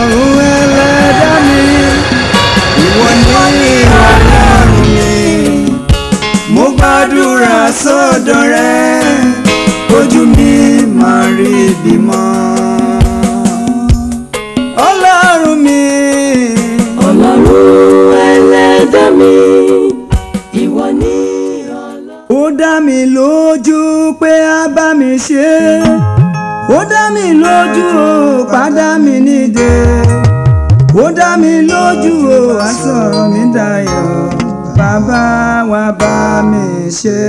ọlọ́run ẹlẹ́dá mi ìwọ ni ọlọ́run mi mo gbàdúrà sọ́dọ̀ rẹ ojú mi máa rí bímọ. ọlọ́run mi ọlọ́run ẹlẹ́dàá mi ìwọ ni ọlọ́run. ó dá mi lójú pé a bá mi ṣe ó dá mi lójú ó padà mi nídè ó dá mi lójú ó wá sọ̀rọ̀ mi dayọ̀ bàbá wa bá mi ṣe.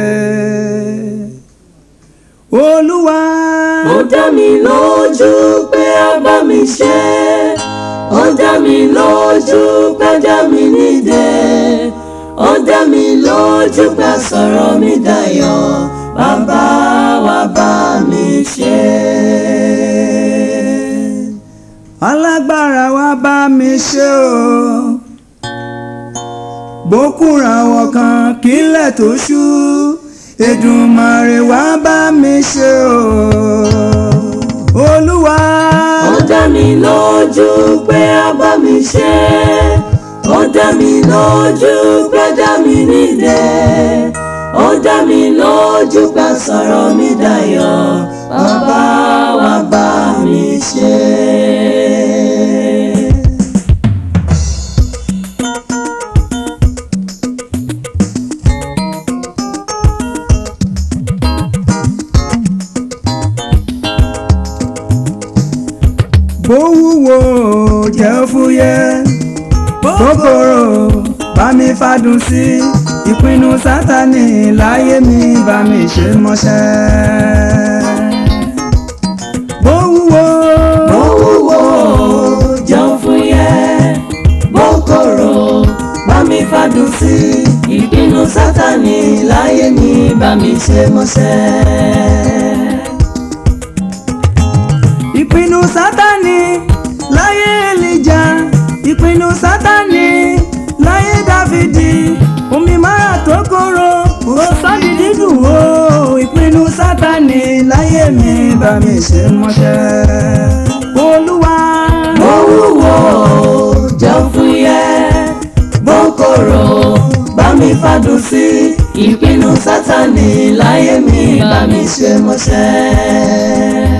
olúwa ó dá mi lójú pé a bá mi ṣe ó dá mi lójú pé a dá mi nídè ó dá mi lójú pé a sọ̀rọ̀ mi dayọ̀ bàbá wa bá mi ṣe. alágbára wa bá mi ṣe o bókùnra wọn kan kílẹ̀ tó ṣú Èdùmàrè wa bá mi ṣe o olúwa ó dá mi lójú pé a bá mi ṣe ó dá mi lójú pé a dá mi nídè ó dá mi lójú pé a sọ̀rọ̀ mi dayọ̀ bàbá wa bá mi ṣe. bó wúwo jẹ́ fúyẹ́ kòkòrò bá mi fàdùn sí ìpinnu sátani láyé mi bá mi ṣe mọ́ṣẹ́. bó wúwo bó wúwo jẹun fúyẹ́ bó korò bá mi fàdùn sí ìpinnu sátani láyé mi bá mi ṣe mọ́ṣẹ́. ìpinnu sátani láyé Èlíjà ìpinnu sátani láyé Dáfídì omi máa tó kóró ó sọ́ni dídùn o ìpinnu sátani láyé mi bá mi ṣe mọ́ṣẹ́. olúwa bó wúwo jẹun fúyẹ́ bó korò bá mi fàdùn sí ìpinnu sátani láyé mi bá mi ṣe mọ́ṣẹ́.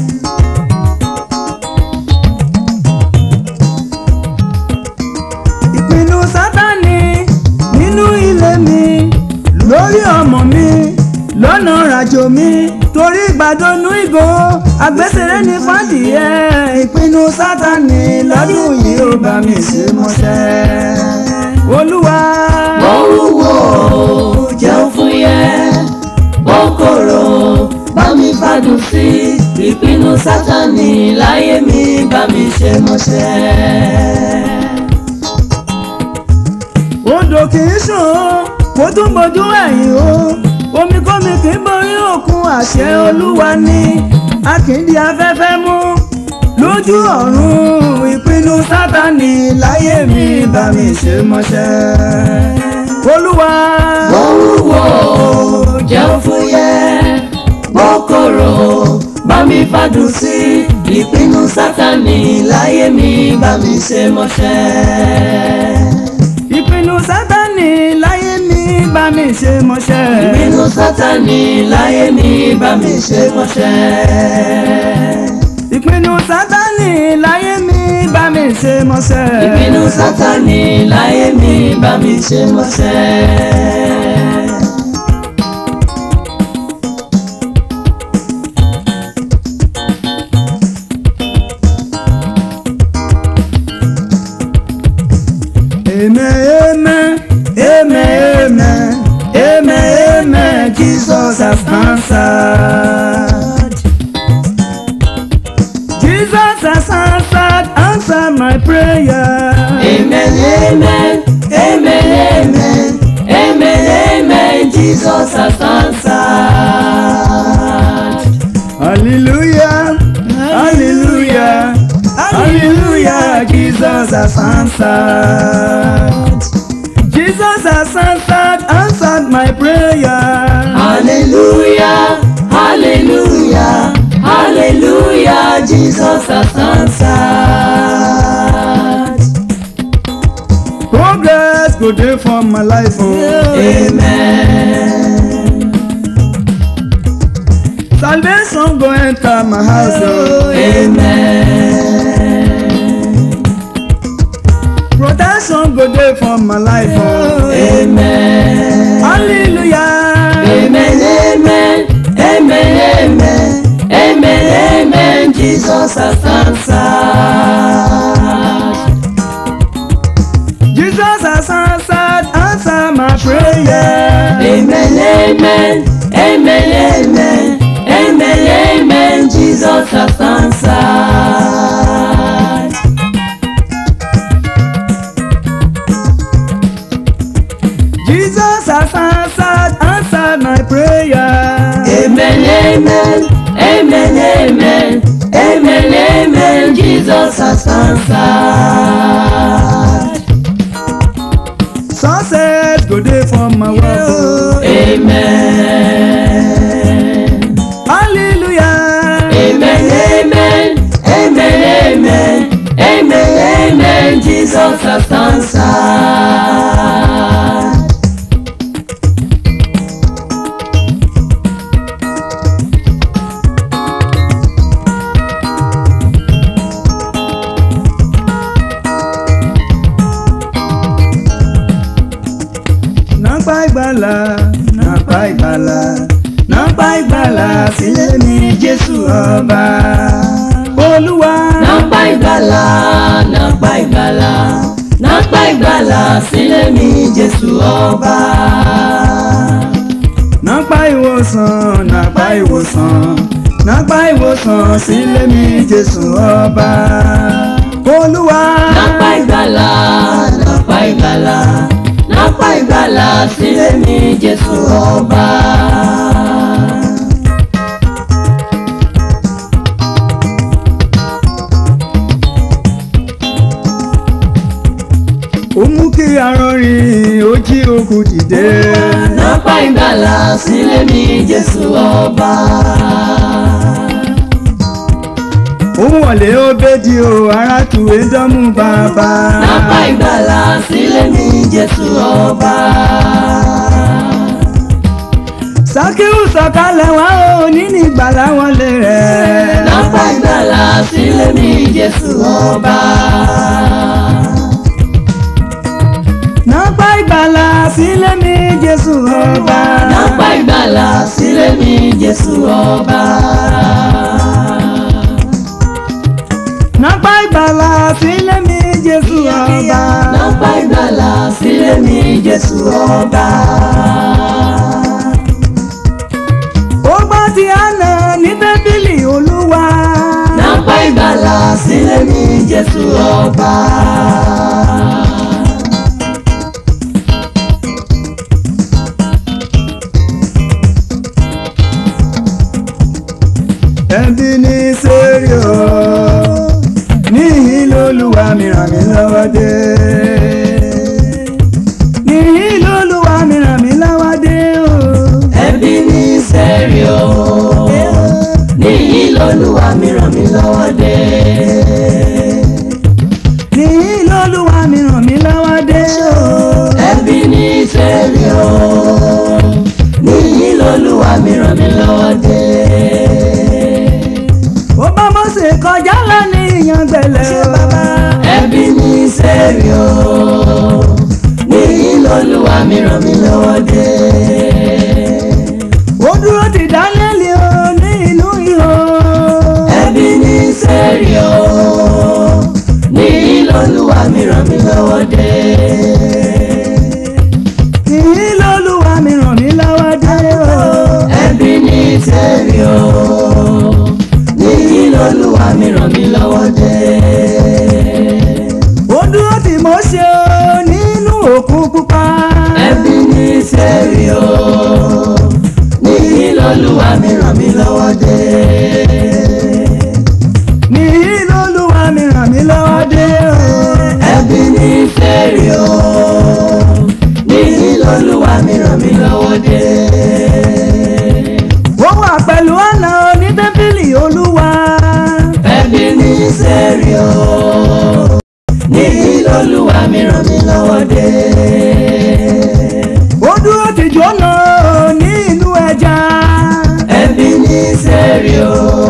ìpinnu sátani nínú ilé mi lórí ọmọ mi lọ́nà ràjò mi torí gbàdónú ìgò àgbésẹ̀rẹ́ ní fàdìyẹ ìpinnu sátani lọ́dún yìí ó bá mi ṣe mọ́ṣẹ́ olúwa bó wúwo jẹun fúyẹ́ bó korò bá mi fàdùn sí ìpinnu sátani láyé mi bá mi ṣe mọ́ṣẹ́. odò kì í sùn ó kó tún bójú ẹ̀yìn o omi kómi kì í borí òkun àṣẹ olúwa ni a kì í di afẹ́fẹ́ mú lójú ọ̀run ìpinnu sátani láyé mi bá mi ṣe mọ́ṣẹ́ olúwa bó wúwo jẹun fúyẹ́ bó korò bá mi fàdùn sí ìpinnu sátani láyé mi bá mi ṣe mọ́ṣẹ́. ìpinnu sátani láyé mi bá mi ṣe mọ́ṣẹ́ ìpinnu sátani láyé mi bá mi ṣe mọ́ṣẹ́. ìpinnu sátani láyé mi bá mi ṣe mọ́ṣẹ́ ìpinnu sátani láyé mi bá mi ṣe mọ́ṣẹ́. Amen, amen, amen, amen, amen, amen. Jesus has answered. Jesus has answered, answered my prayer. amen amen amen amen amen amen Jesus has answered. Hallelujah, hallelujah, hallelujah. Jesus has answered. Jesus has answered, answered my prayer. hallelujah hallelujah hallelujah Jesus has answered. go dey for my life o. Amen. salvation go enter my house o. Amen. protection go dey for my life o. Amen. hallelujah. Amen, amen, amen, amen, amen, amen. Jesus has answered. Jesus has answered answer my prayer. Amen, amen, amen, amen, amen, amen. Jesus has answered. Jesus has answered answered my prayer. Amen, amen, amen, amen, amen, amen. Jesus has answered. success go dey for my work o. Amen. hallelujah. Amen, amen, amen, amen, amen, amen. Jesus has answered. nàpá ìgbàlà nàpá ìgbàlà nàpá ìgbàlà sílé mi jésù ọba olúwa. Nàpá ìgbàlà, nàpá ìgbàlà, nàpá ìgbàlà sílé mi Jésù ọba. nàpá ìwòsàn nàpá ìwòsàn nàpá ìwòsàn sílé mi jésù ọba olúwa. Nàpá ìgbàlà, nàpá ìgbàlà, nàpá ìgbàlà sílé mi Jésù ọba. ó mú kí arọrin ó jí òkú dìde. Nàpá ìgbàlà sílé mi Jésù ọba. ó wọlé ó bédi o ara tù é dánmú bàbá. Nàpá ìgbàlà sílé mi Jésù ọba. Sákíù sọ̀kalẹ̀ wá o nínú ìgbàlà wọn lè rẹ̀. Nàpá ìgbàlà sílé mi Jésù ọba. Nàpá ìgbàlà sílé mi Jésù ọba. Nàpá ìgbàlà sílé mi Jésù ọba. Nàpá ìgbàlà sílé mi Jésù ọba. Nàpá ìgbàlà sílé mi Jésù ọba. Ó gbọ́ ti àná ní bẹ́bílì olúwa. Nàpá ìgbàlà sílé mi Jésù ọba. Ẹbí ní sẹ́rí o. Níhìn lolúwa mi ràn mí lọ́wọ́ dé. Níhìn lolúwa mi ràn mí lọ́wọ́ dé o. Ẹbí ní sẹ́rí o. Níyì lolúwa mi ràn mí lọ́wọ́ dé. Níhìn lolúwa mi ràn mí lọ́wọ́ dé o. Ẹbí ní sẹ́rí o. Níyì lolúwa mi ràn mí lọ́wọ́ dé. ó bá Mósè kọjá lọ ní ìyàngbẹ̀lẹ̀ o. Ẹbí ní sẹ́rí o. Níyì lolúwa mi ràn mí lọ́wọ́ dé. ó dúró ti Dáníẹ́lì o ní inú ihò. Ẹbí ní sẹ́rí o. Níyì lolúwa mi ràn mí lọ́wọ́ dé. Níhìn lolúwa mi ràn mí lọ́wọ́ dé o. ẹbí ní sẹ́rí o níyì lolúwa mi ràn mí lọ́wọ́ dé. ó dúró ti Mósè o nínú òkun pupa. ẹbí ní sẹ́rí o níyì lolúwa mi ràn mí lọ́wọ́ dé. Níhìn lolúwa mi ràn mí lọ́wọ́ dé o. ẹbí ní sẹ́rí olúwa mi ràn mí lọ́wọ́ dé. ó dúró tìjọ́ náà ní ìlú ẹja. ẹbí ní sẹ́rí o.